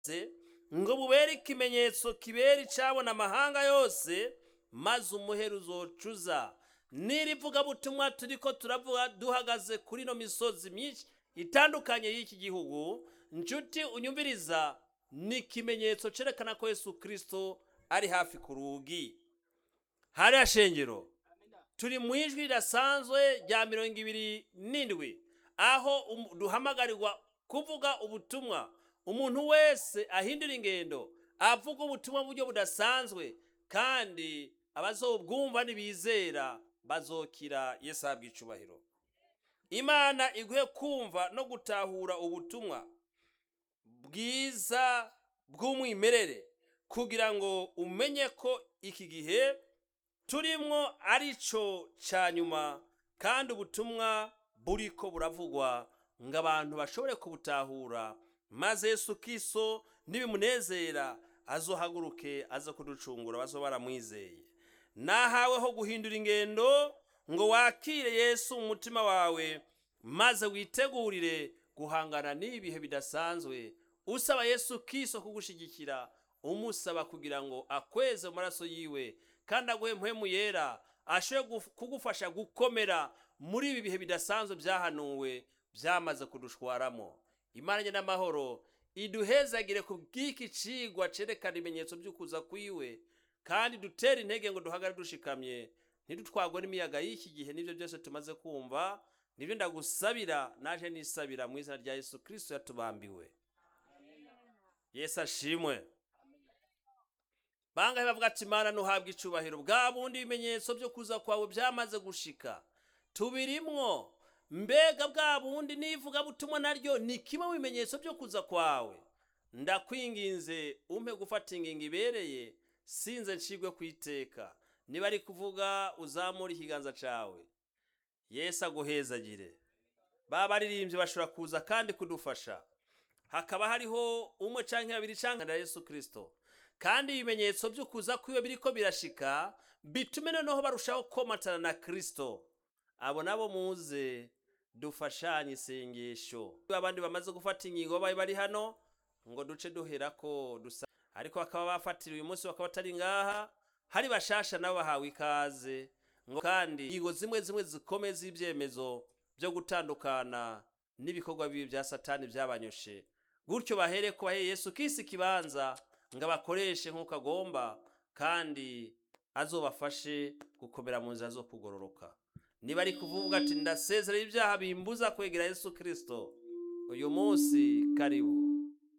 ngo bubere ikimenyetso kibera icabona amahanga yose maze umuhero uzocuza n'irivugabutumwa turiko turavuga duhagaze kuri ino misozi myinshi itandukanye y'iki gihugu nshuti unyumviriza ni ikimenyetso cerekana ko yesu kirisito ari hafi ku rugi hariya shengero turi mu ijwi ridasanzwe rya mirongo ibiri n'indwi aho um- duhamagarirwa kuvuga ubutumwa umuntu wese ahindura ingendo avuga ubutumwa mu buryo budasanzwe kandi abazobwumva nibizera bazokira yesu ahabwa icubahiro imana iguhe kumva no gutahura ubutumwa bwiza bw'umwimerere kugira ngo umenye ko iki gihe turimwo ari cyo cya nyuma kandi ubutumwa buriko buravugwa ngo abantu bashobore kubutahura maze yesu kiso nibimunezera azohaguruke aza kuducungura bazoba baramwizeye nahaweho guhindura ingendo ngo wakire yesu mu mutima wawe maze witegurire guhangana n'ibihe bidasanzwe usaba yesu kiso kugushigikira umusaba kugira ngo akweze mu maraso yiwe kandi aguhe mpwemu yera ashobore guf- kugufasha gukomera muri ibi bihe bidasanzwe byahanuwe byamaze kudushwaramo imana nye n'amahoro iduhezagire ku bw'iki cigwa cerekana ibimenyetso by'ukuza kwiwe kandi dutere intege ngo duhagare dushikamye ntidutwagwe n'imiyaga y'iki gihe n'ibyo byose tumaze kumva nibyo ndagusabira naje nisabira mu izina rya yesu kirisito yatubambiwe yesu ashimwe bangahe bavuga ati mana ntuhabwe icubahiro bwa bundi ibimenyetso byo kuza kwawe byamaze gushika tubirimwo mbega bwa bundi n'ivugabutumwa naryo ni kimwe mu bimenyetso byo kuza kwawe ndakwinginze umpe gufata ingingo ibereye sinze ncigwe ku iteka niba ari kuvuga uzamura ikiganza cawe yesu aguhezagire baba baririmbyi bashobora kuza kandi kudufasha hakaba hariho umwe canke babiri canke na yesu kirisito kandi ibimenyetso byo kuza kwiwe biriko birashika bitume noneho barushaho komatana na kirisito abo nabo muze dufashanye isengesho abandi bamaze gufata ingingo babaye bari hano ngo duce duherako dusa ariko bakaba bafatira uyu munsi bakaba batari ngaha hari bashasha nabo bahawe ikaze ngo kandi ingingo zimwe zimwe zikomeye z'ibyemezo byo gutandukana n'ibikorwa bibi bya satani byabanyoshe gutyo bahere ko bahe yesu kisi ikibanza ngo abakoreshe nk'uko agomba kandi azobafashe gukomera mu nzira zo kugororoka niba ari kuvuga ati ndasezerera ibyaha bimbuza kwegera yesu kirisito uyu munsi karibu